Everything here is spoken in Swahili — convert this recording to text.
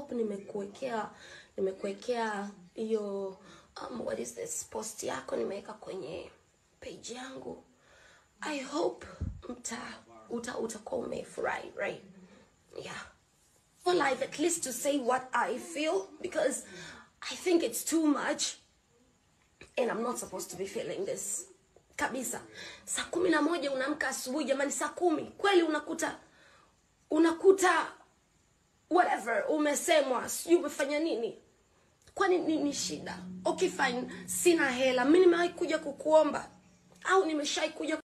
hope nimekuwekea nimekuwekea hiyo um, what is this post yako nimeweka kwenye page yangu i hope mta uta utakuwa umefurahi right yeah for live at least to say what i feel because i think it's too much and i'm not supposed to be feeling this kabisa saa kumi na moja unaamka asubuhi jamani saa kumi kweli unakuta unakuta whatever umesemwa sijui umefanya nini kwani nini shida okay fine sina hela mi nimewahi kuja kukuomba au nimeshai kuja